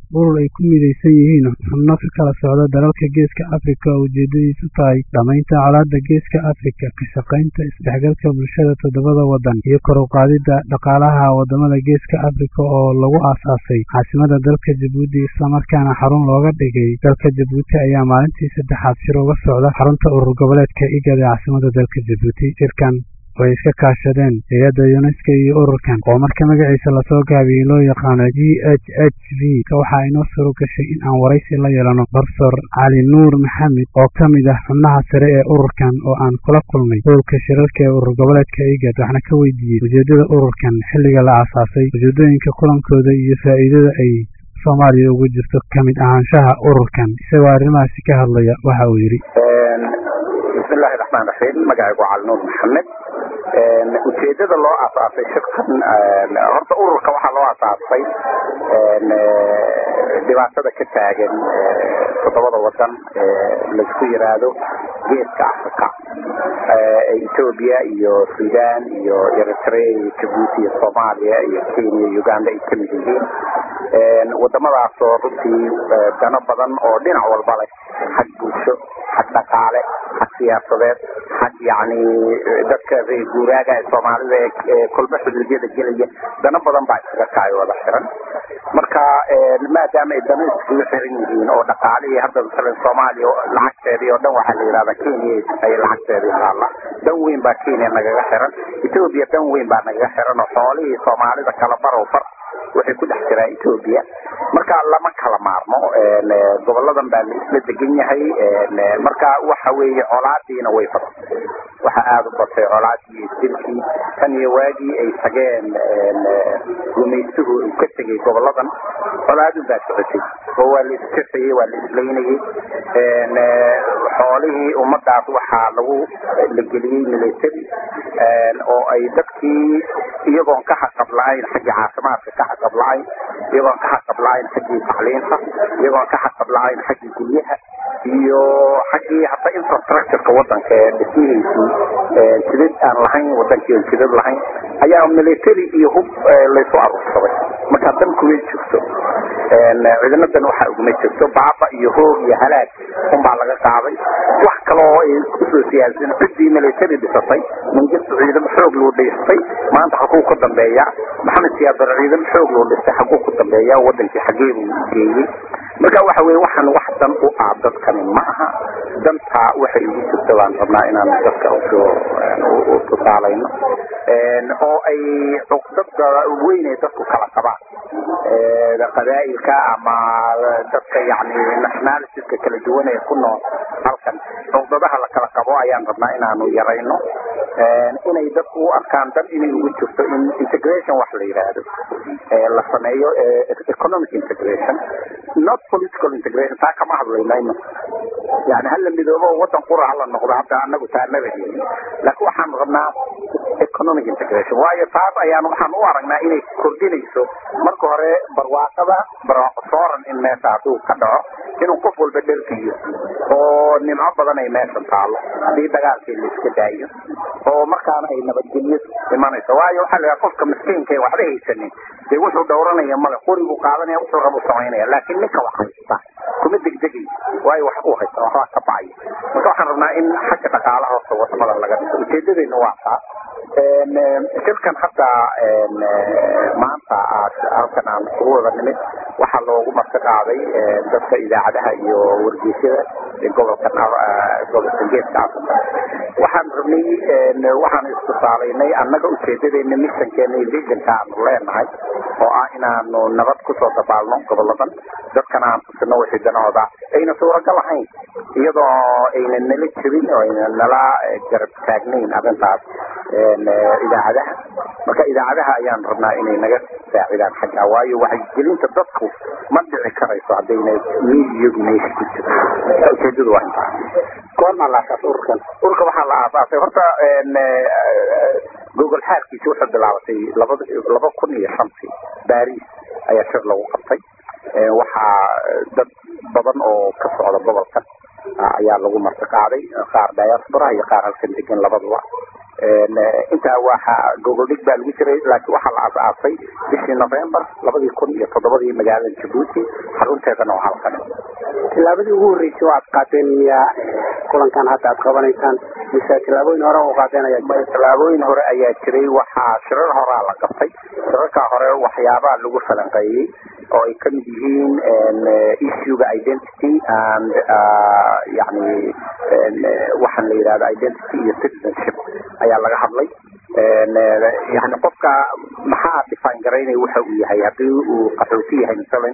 urur ay ku midaysan yihiin xubno ka kala socda dalalka geeska afrika oo ujeedadiisu tahay dhamaynta colaadda geeska afrika ka shaqaynta isdhexgalka bulshada toddobada waddan iyo kor u qaadidda dhaqaalaha waddamada geeska afrika oo lagu aasaasay caasimada dalka jabuuti islamarkaana xarun looga dhigay dalka jabuuti ayaa maalintii saddexaad shir uga socda xarunta urur goboleedka igad ee caasimada dalka jabuuti shirkan way iska kaashadeen hay-adda yuneska iyo ururkan oo marka magaciisa lasoo gaabiyey loo yaqaano g h h v waxaa inoo suro gashay in aan waraysi la yeelano barfor cali nuur maxamed oo ka mid ah xubnaha sare ee ururkan oo aan kula kulnay howlka shirarka ee urur goboleedka igad waxna ka weydiiyey ujeedada ururkan xilliga la aasaasay ujeedooyinka kulankooda iyo faa'iidada ay soomaaliya ugu jirto ka mid ahaanshaha ururkan isagoo arrimahaasi ka hadlaya waxa uu yidhi bismillahi raxmaan raxiim magacaygu cali nuur maxamed ujeedada loo asaasay shirkan horta ururka waxaa loo asaasay dhibaatada ka taagan toddobada wadan laisku yiraahdo geeska africa ethoobia iyo sudan iyo eritrea iyo jabuuti iyo soomaaliya iyo kenya iyo uganda ay kamid yihiin wadamadaasoo runtii dano badan oo dhinac walba leh xag bulsho xag dhaqaale xag siyaasadeed xag yani dadka reer guuraaga ee soomaalida ee kolba xuduudyada gelaya dano badan baa iskaga kaayo wada xiran marka maadaama ay dano iskugu xiran yihiin oo dhaqaalihii hadda masalan soomaaliya lacagteedii oo dhan waxaa la yidhahdaa kenya ay lacagteedii taalla dan weyn baa kenya nagaga xiran ethoobia dan weyn baa nagaga xiran oo xoolihii soomaalida kala barow bar waxay ku dhex jiraan ethoobia marka lama kala maarmo goboladan baa la isla degan yahay marka waxa weeye colaadiina way badatay waxa aada u batay colaadii isdilkii tan iyo waagii ay tageen gumaystuhu uu ka tegay goboladan colaadun baa socotay oo waa la iskasayey waa la islaynayey xoolihii ummadaas waxaa lagu la geliyey military oo ay dadkii iyagoon ka xaqab la-ayn xaggii caafimaadka ka xaqab la-ayn iyagoon ka xaqab la-ayn xaggii tacliinta iyagoon ka xaqab la-ayn xaggii guryaha iyo xaggii hata infrastructureka wadanka ee dhismihiisii jidad aan lahayn wadankii aan jidad lahayn ayaa military iyo hub laysu aruursaday markaa dan kumay jirto ciidanadan waxaa uguma jirto baaba iyo hoog iyo halaag unbaa laga qaaday wax kaloo ay kusoo siyaasan ciddii military dhisatay mangistu ciidamo xoog loo dhistay maanta xaguu ka dambeeya maxamed siyaadar ciidamo xoog loo dhistay xaguu ku dambeeya wadankii xagee buu geeyey marka waxa weye waxaan wax dan u ah dadkani ma aha dantaa waxay ugu jirta baan rabnaa inaan dadka usoo tusaalayno oo ay cuqdada weyn ay dadku kala qabaan qabaa'ilka ama dadka yani nationalitiska kala duwan ee ku nool halkan cuqdadaha la kala qabo ayaan rabnaa inaanu yarayno inay dadku u arkaan dan inay ugu jirto in integration wax la yidhaahdo la sameeyo economic integration not political integration taa kama hadlaynayno yani hala midoobo wadan qura hala noqdo hadda anagu taanaba helin laakiin waxaan rabnaa economic integration waayo taas ayaan waxaan u aragnaa inay kordhinayso marka hore barwaaqada sooran in meesha hadduu ka dhaco inuu qof walba dhergiyo oo nimco badan ay meeshan taalo haddii dagaalkii la iska daayo oo markaana ay nabadgelyadu imanayso waayo waxaa la yidhaha qofka miskiinka ee waxba haysanin dee wuxuu dhowranaya male qoribuu qaadanaya wuxuu rabu samaynaya laakiin ninka wax haysta kuma degdegay waayo wax uu haysta waxbaa ka bacaya marka waxaan rabnaa in xagga dhaqaalaha horta wadamada laga dhiso ujeedadeena waa taas shirkan hadda maanta halkan aan ugu wada nimid waxaa loogu marti qaaday dadka idaacadaha iyo wargeysyada gobolka gobolka geeska africa waxaan rabnay waxaan istusaalaynay annaga ujeedadeena missionkeena iyo visionka aanu leenahay oo ah inaanu nabad kusoo dabaalno goboladan dadkana aan tusino wixii danahooda ayna suuragal ahayn iyadoo ayna nala jirin oo ayna nala garab taagnayn arrintaas idaacadaha marka idaacadaha ayaan rabnaa inay naga saacidaan xagga waayo waxaygelinta dadku ma dhici karayso haddayna miidiyagu meesha ku jiro ujeedadu waa intaa goormaa la aasaasay ururkan ururka waxaa la aasaasay horta gogol xaarkiisi wuxuu bilaabatay labada laba kun iyo shantii baris ayaa shir lagu qabtay waxaa dad badan oo ka socda gobolkan ayaa lagu marti qaaday qaar diaspora iyo qaar halkan degan labaduba intaa waxa gogoldhig baa lagu jiray laakiin waxaa la aas-aasay bishii november labadii kun iyo toddobadii magaalada jabuuti xarunteedana waa halkan tilaabadii ugu horreysay oo aad qaateen miyaa kulankan hadda aad qabanaysaan mise tilaabooyin hore u qaadeen ayaa tilaabooyin hore ayaa jiray waxaa shirar horaa la qabtay shirarkaa hore waxyaabaa lagu falanqeeyey oo ay kamid yihiin issuega identity and yani waxaan la yidhahda identity iyo citizenship ayaa laga hadlay yani qofka maxaa define garaynaya waxa uu yahay haddii uu qaxooti yahay masalan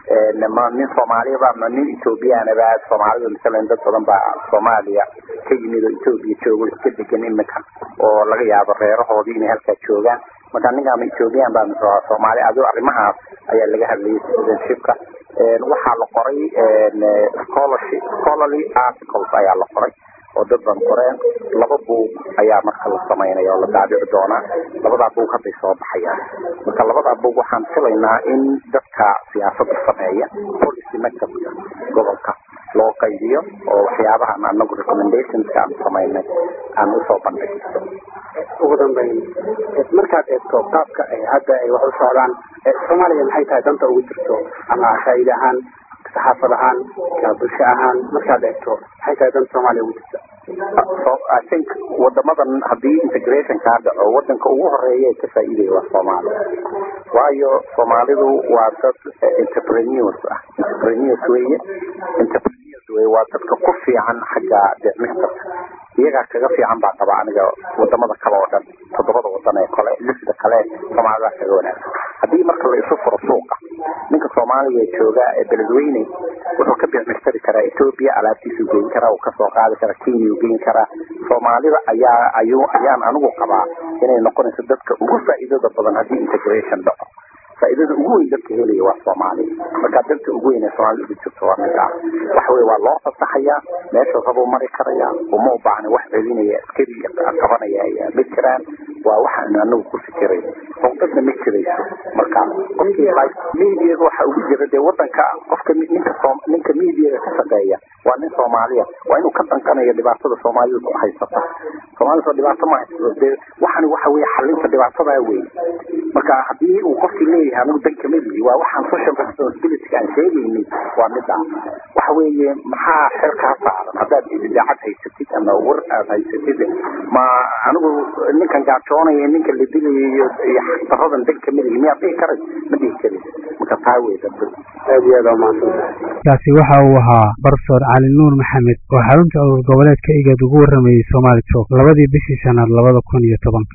ma nin soomaaliyaba ma nin ethoobiyaanaba soomaalida masalan dad badan baa soomaaliya ka yimid oo ethoobiya joogo iska degan iminka oo laga yaabo reerahoodii inay halkaa joogaan marka ninkaama ethoobiyan baa mise soomaali adigo arrimahaas ayaa laga hadlayay citizenshipka waxaa la qoray scholarship scholarly articles ayaa la qoray oo dad ban qoreen laba buug ayaa marka la samaynaya oo la daabici doonaa labadaa buug hadday soo baxayaan marka labadaa buug waxaan filaynaa in dadka siyaasadda sameeya policy maktabka gobolka loo qaybiyo oo waxyaabahan anagu recommendationska aan samaynay aan usoo bandhigno ugu dambeyn markaad eegto qaabka hadda ay wax u socdaan soomaaliya maxay tahay danta ugu jirto ama faa'iide ahaan saxaafad ahaan bulsho ahaan markaad eegto maxay tahay danta soomaaliya ugu jirta so i think wadamadan haddii integration kaa dhaco wadanka ugu horeeya ee ka faa'iidaya waa soomaaliya waayo soomaalidu waa dad entrepreneurs ah entrepreneurs weeye entrepreneurs weye waa dadka ku fiican xagga deecmixtarka iyagaa kaga fiican baa qaba aniga wadamada kale oo dhan toddobada wadan ee kale lixda kale soomaalida kaga wanaagsan haddii marka la isu furo suuqa ninka soomaaliga ee jooga ee beledweyne wuxuu ka bixmixtari karaa ethoobia alaabtiisuu geyn karaa uu kasoo qaadi karaa kenya uu geyn karaa soomaalida ayaa ayuu ayaan anigu qabaa inay noqonayso dadka ugu faa'iidada badan haddii integration dhaco faa'iidada ugu weyn dadka helaya waa soomaaliya marka danta ugu weyn ee soomaalida ugu jirto waa mid ah waxa weye waa loo fasaxayaa meesha rabuu mari karaya uma u baahna wax celinaya askari qabanaya ma jiraan waa waxaan anagu ku fikiray howdadna ma jirayso marka qofkii mediaga waxa ugu jira dee wadanka qofka ninka ninka mediaga ka shaqeeya waa nin soomaaliya waa inuu ka danqanayo dhibaatada soomaalida ku haysata soomaalida dhibaato ma haysato dee waxani waxa weye xalinta dhibaatadaa wey marka haddii uu qofkii leeyahay anigu danka melihi waa waxaan social responsibility aan sheegayni waa mida waxa weeye maxaa xil kaa saaran haddaad idaacad haysatid ama war aad haysatid ma anigu ninkan gaajoonaya ninka la dilayo iyo xaqdaradan danka melihi miyaad dhihi karay ma dhihi karin marka taa wey dadku aad iyo aad umahadsan kaasi waxa uu ahaa barsoor cali nuur maxamed oo xarunta urur goboleedka igad ugu waramayey soomaali joog labadii bishii shanaad labada kun iyo tobanka